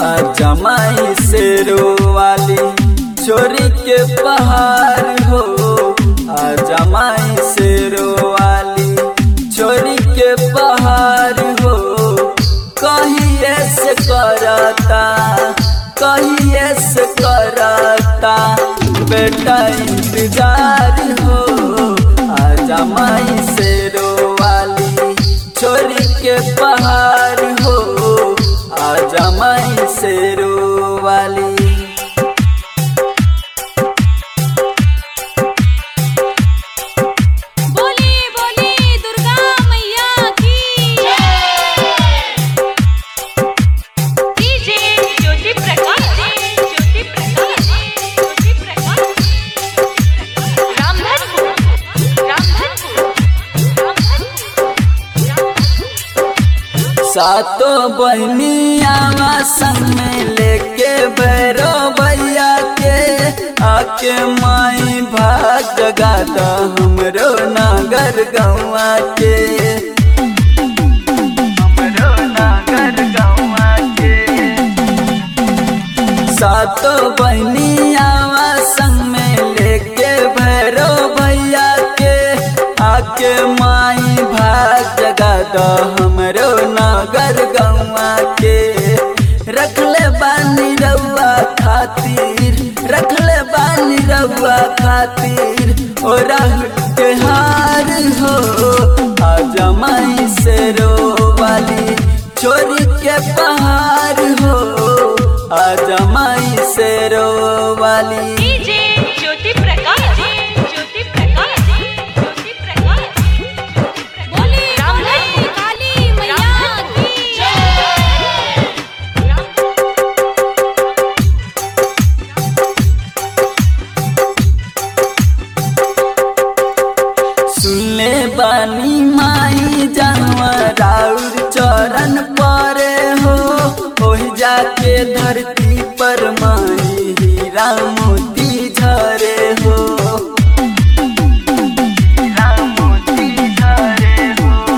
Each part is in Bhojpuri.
जमाई से रोवाली छोरी के पहाड़ हो आ जमाई से रोवाली छोरी के पहाड़ हो कहिए से करता कहिए से करता बेटा इंतजार हो आ जमाई से रोवाली छोरी के पहाड़ हो आ जमाई से रोवाली बोली बोली दुर्गा मैया की डीजे ज्योति प्रकाश ज्योति प्रकाश ज्योति प्रकाश रामधनपुर रामधनपुर रामधनपुर सातों बहनिया संग में लेके भैरो भैया के आके माई भाग जगा द हमरो नागर गौआ के हमरो नागर गौआ के सातों बहनिया संग में लेके भैरो भैया के आके माई भाग जगा द हमरो नागर गौआ के रखले बानी रउआ खातिर रखले बानी रउआ खातिर ओ के हार हो आ जमाई से रोवाली चोरी के पहाड़ हो आ जमाई से रोवाली डीजे ज्योति प्रकाश ज्योति प्रकाश ज्योति प्रकाश बोली रामधनपुर काली मैया की सुनले बानी माई जानवर राउर चरण परे हो ओहि जाके धरती पर माई हीरा मोती झरे हो हीरा मोती झरे हो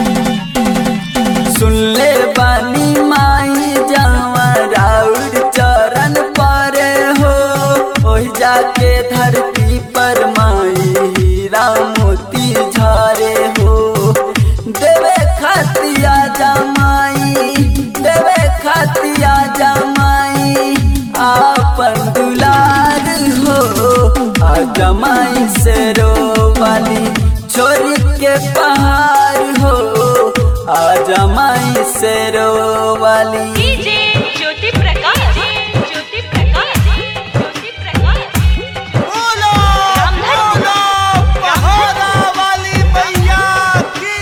सुनले बानी माई जानवर राउर चरण परे हो ओहि जाके धरती पर माई हीरा मोती झरे हो देवे खातिया जमाई देवे खातिया जमाई आपन दुलार हो आ जमाई से रोवाली छोरी के पहाड़ हो आ जमाई से रोवाली डीजे ज्योति प्रकाश ज्योति प्रकाश ज्योति प्रकाश बोलो रामधनपुर बोलो पहाड़ा वाली मैया की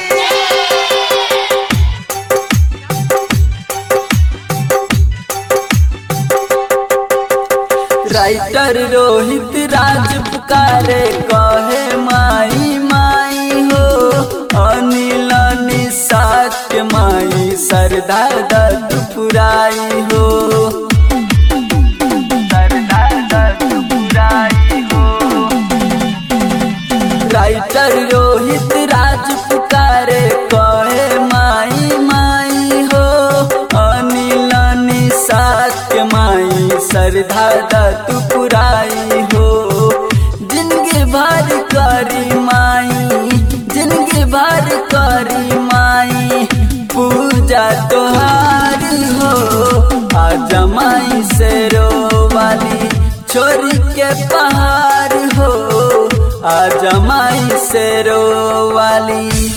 राइटर रोहित राज पुकारे कहे माई माई हो अनिल निषाद के माई सरदा दत्त पुराई हो सरदा दत्त पुराई हो राइटर रोहित राज पुकारे कहे माई माई हो अनिल निषाद के माई सरधा दत्त पुराई हो जिनके भर करी माई जिनके भर करी माई पूजा तोहार हो आ जमाई से रोवाली छोरी के पहाड़ हो आ जमाई से रोवाली